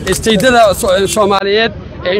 isteydada soomaaliyeed ee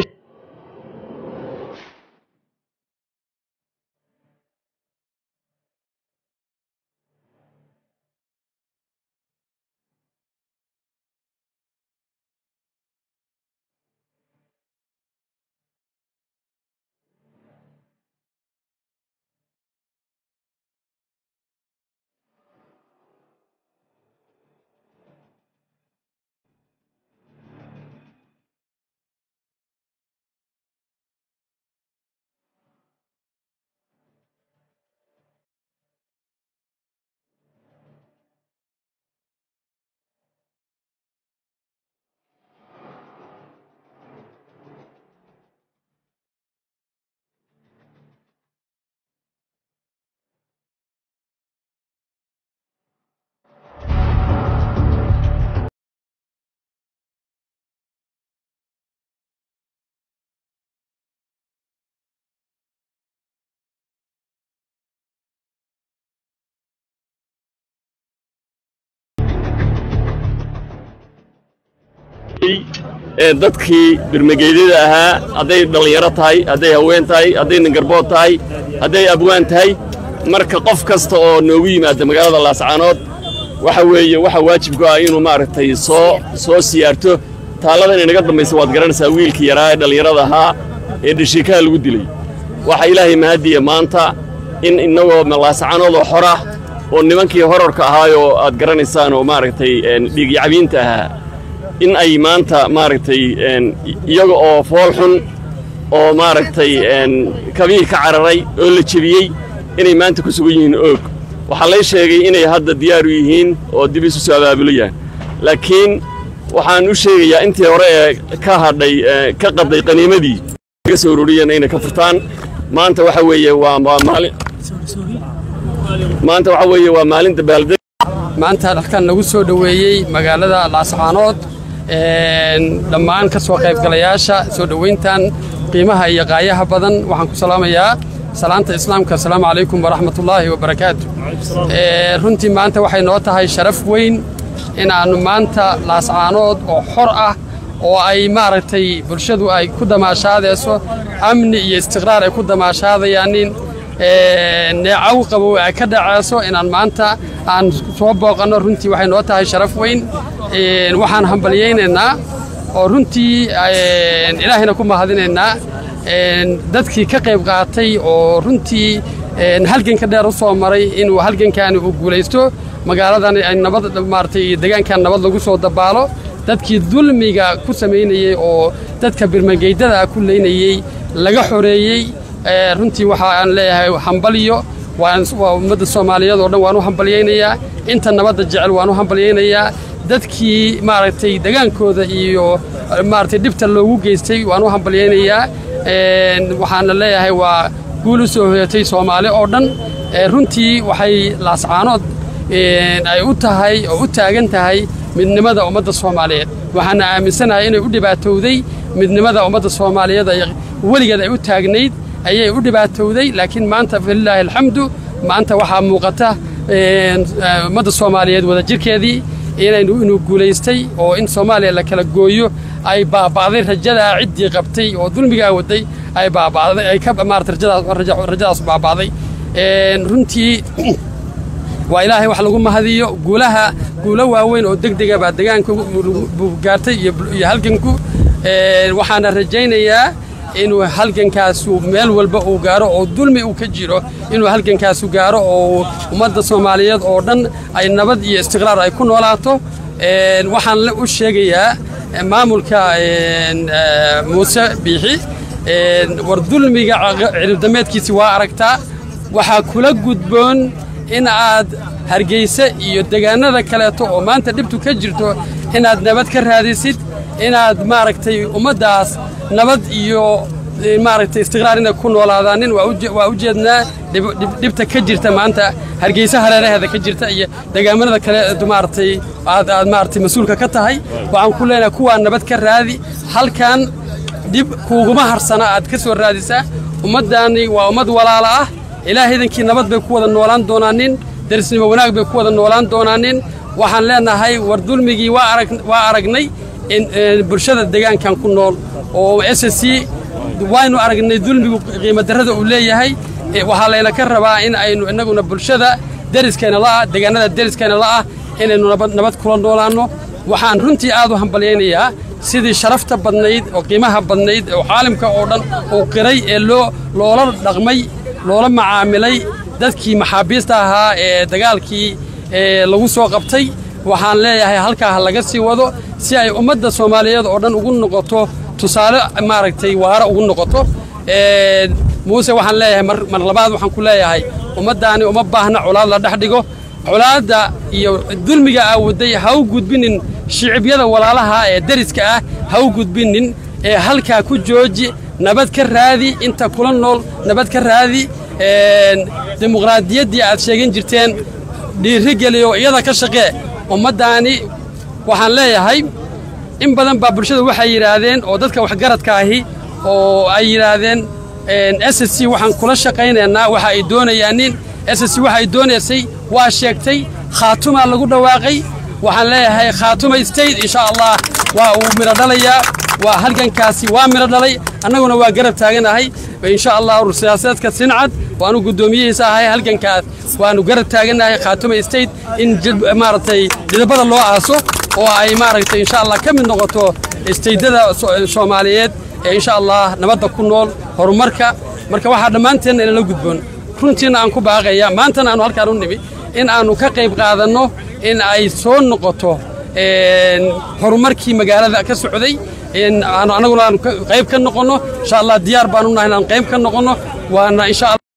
dadkii birmageydada ahaa hadday dhallinyaro tahay hadday haween tahay hadday ningarbood tahay hadday abwaan tahay marka qof kasta oo noogu yimaada magaalada laascaanood waxa weeye waxa waajibku ah inuu maaragtay soo soo siyaarto taalladan inaga dambaysa waad garanaysaa wiilkii yaraa ee dhallinyarada ahaa ee dhashiikaha lagu dilay waxa ilaahay mahadiya maanta in innagoo laascaanoodoo xora oo nimankii horarka ahaayoo aad garanaysaan oo maaragtay dhiigyacabiinta ahaa in ay maanta maaragtay iyaga oo fool xun oo maaragtay kabiir ka cararay oo la jebiyey inay maanta ku sugan yihiin oog waxaa lay sheegay inay hadda diyaaru yihiin oo dib isu soo abaabulayaan laakiin waxaan u sheegayaa intii hore ee ka hadhay ka qadday qaniimadii ka soo ururiyeen inay ka furtaan maanta waxa weeye waa maalin maanta waxa weeye waa maalin dabaaldeg maanta halkan nagu soo dhoweeyey magaalada laascaanood dhammaan ka soo qaybgalayaasha soo dhoweyntan qiimaha iyo qaayaha badan waxaan ku salaamayaa salaanta islaamka asalaamu calaykum waraxmatullaahi wabarakaatu runtii maanta waxay noo tahay sharaf weyn inaannu maanta laascaanood oo xor ah oo ay maaragtay bulshadu ay ku damaashaadayso amni iyo istiqraar ay ku damaashaadayaanin neecaw qabow ay ka dhacayso inaan maanta aan soo booqanno runtii waxay noo tahay sharaf weyn waxaan hambalyaynaynaa oo runtii ilaahayna ku mahadinaynaa dadkii ka qayb qaatay oo runtii halganka dheer u soo maray inuu halgankaani uu guulaysto magaaladan ay nabad maaratay deegaankan nabad lagu soo dabaalo dadkii dulmiga ku samaynayey oo dadka birmageydada ku leynayey laga xoreeyey runtii waxaan leeyahay hambaliyo waa ummadda soomaaliyeed oo dhan waan u hambalyaynayaa inta nabadda jecel waan u hambalyaynayaa dadkii maaragtay degaankooda iyo maaragtay dhibta loogu geystay waan u hambalyaynayaa waxaana leeyahay waa guul u soo hoyatay soomaali oo dhan runtii waxay laascaanood ay u tahay oo u taagan tahay midnimada ummadda soomaaliyeed waxaana aaminsanahay inay u dhibaatowday midnimada ummadda soomaaliyeed weligeed ay u taagnayd ayay u dhibaatowday laakiin maanta falilaahi alxamdu maanta waxaa muuqata ummadda soomaaliyeed wadajirkeedii inaynu inuu guulaystay oo in soomaaliya la kala gooyo ay baaba'day rajadaa ciddii qabtay oo dulmigaa waday ay baaba'day ay ka maarata rajadaas rajadaas baaba'day runtii waa ilaahay wax lagu mahadiyo guulaha guulo waaweyn oo degdega baa degaanka gaartay iyo halganku waxaana rajaynayaa inuu halgankaasu meel walba uu gaaro oo dulmi uu ka jiro inuu halgankaasu gaaro oo ummadda soomaaliyeed oo dhan ay nabad iyo istiqraar ay ku noolaato waxaan u sheegayaa maamulka muuse biixi war dulmiga ciribdameedkiisi waa aragtaa waxaa kula gudboon in aad hargeyse iyo degaanada kaleeto oo maanta dhibtu ka jirto inaad nabad ka raadisid inaad maaragtay ummaddaas nabad iyo maaragtay istiqraar inay ku noolaadaanin waa u jeednaa dhibta ka jirta maanta hargeysa hareeraheeda ka jirta iyo degaamada kale maaragtay aad aad maaragtay mas-uulka ka tahay waxaan ku leenahay kuwaa nabad ka raadi halkan dhib kuuguma harsana aad ka soo raadisaa ummaddaani waa ummad walaala ah ilaahaydankii nabad bay ku wada noolaan doonaanin derisnimo wanaag bay ku wada noolaan doonaanin waxaan leenahay war dulmigii waa aragnay bulshada deegaankan ku nool oo s c waynu aragnay dulmigu qiimo darrada uu leeyahay waxaa layna ka rabaa in aynu innaguna bulshada deriskeenna la'ah deegaanada deriskeenna la'ah inaynu nabad kula noolaanno waxaan runtii aad u hambalyaynayaa sidii sharafta badnayd oo qiimaha badnayd oo caalamka oo dhan uu qiray ee loo loola dhaqmay loola macaamilay dadkii maxaabiista ahaa ee dagaalkii lagu soo qabtay waxaan leeyahay halkaa ha laga sii wado si ay ummadda soomaaliyeed oo dhan ugu noqoto tusaale maaragtay waara ugu noqoto muuse waxaan leeyahay mar labaad waxaan ku leeyahay ummaddaani uma baahna colaad la dhex dhigo colaadda iyo dulmiga aa waday ha u gudbinin shicibyada walaalaha ee deriska ah ha u gudbinin ee halkaa ku jooji nabad ka raadi inta kula nool nabad ka raadi dimuqraadiyaddii aad sheegan jirteen dhiiri geliyo iyada ka shaqee ummaddaani waxaan leeyahay in badan baa bulshada waxay yidhaahdeen oo dadka waxgaradka ahi oo ay yidhaahdeen s c waxaan kula shaqaynaynaa waxa ay doonayaanin s c waxa ay doonaysay waa sheegtay khaatumaa lagu dhawaaqay waxaan leeyahay khaatuma state insha allah waa uu midho dhalayaa waa halgankaasi waa midho dhalay annaguna waa garab taaganahay insha allah siyaasadeedka sincad waanu guddoomiyihiisa ahay halgankaas waanu garab taaganahay khaatuma state in maaragtay didabada loo aaso oo ay maaragtay insha allah ka mid noqoto istaydada soomaaliyeed ee insha allah nabadda ku nool horumarka marka waxaa dhammaanteenna inala gudboon runtiina aan ku baaqaya maantana aanu halkaan u nimi in aannu ka qayb qaadanno in ay soo noqoto horumarkii magaalada ka socday annaguna aanu qayb ka noqonno insha allah diyaar baanu nahay inaan qayb ka noqonno waana insha allah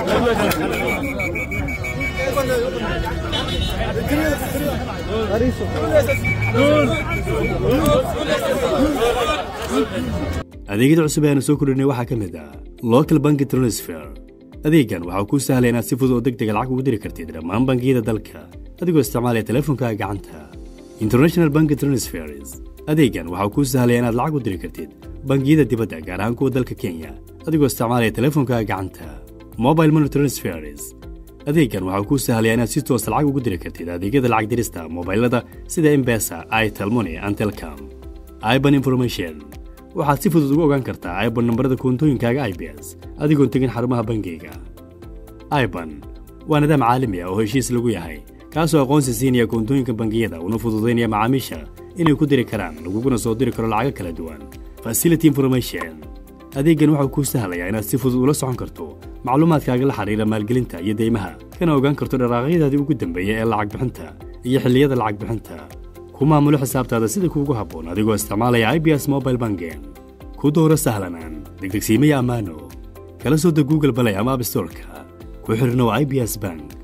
adeegyada cusub ee aanu soo kordhinay waxaa ka mid ah local banki transfer adeeggan waxaa kuu sahlay inaad si fudud oo deg dega lacag ugu diri kartid dhammaan bangiyada dalka adigoo isticmaalaya teleefonkaaga gacanta international banki transfers adeeggan waxaa kuu sahlaya inaad lacag u diri kartid bangiyada dibadda gaar ahaan kuwa dalka kenya adigoo isticmaalaya teleefonkaaga gacanta mobile money transfers adeeggan waxaa kuu sahlaya inaad si toosa lacag ugu diri kartid adeegyada lacag dirista mobailada sida embesa italmoni and telcom iban information waxaad si fudud ugu ogaan kartaa iban nambarada koontooyinkaaga i b s adigoon tegin xarumaha bangiyga iban waa nidaam caalami ah oo heshiis lagu yahay kaasoo aqoonsi siinaya koontooyinka bangiyada una fududaynaya macaamiisha inay ku diri karaan laguguna soo diri karo lacago kala duwan facility information adeeggan waxau kuu sahlayaa inaad si fudud ula socon karto macluumaadkaaga la xidhiira maalgelinta iyo deymaha kana ogaan karto dharaaqyadaadii ugu dambeeya ee lacag bixinta iyo xilliyada lacag bixinta ku maamulo xisaabtaada sida kuugu habboon adigoo isticmaalaya i b s mobile bangen ku dooro sahlanaan degdegsiimaya ammaano kala soo deg google balay ama abstorka ku xidhnow i b s bank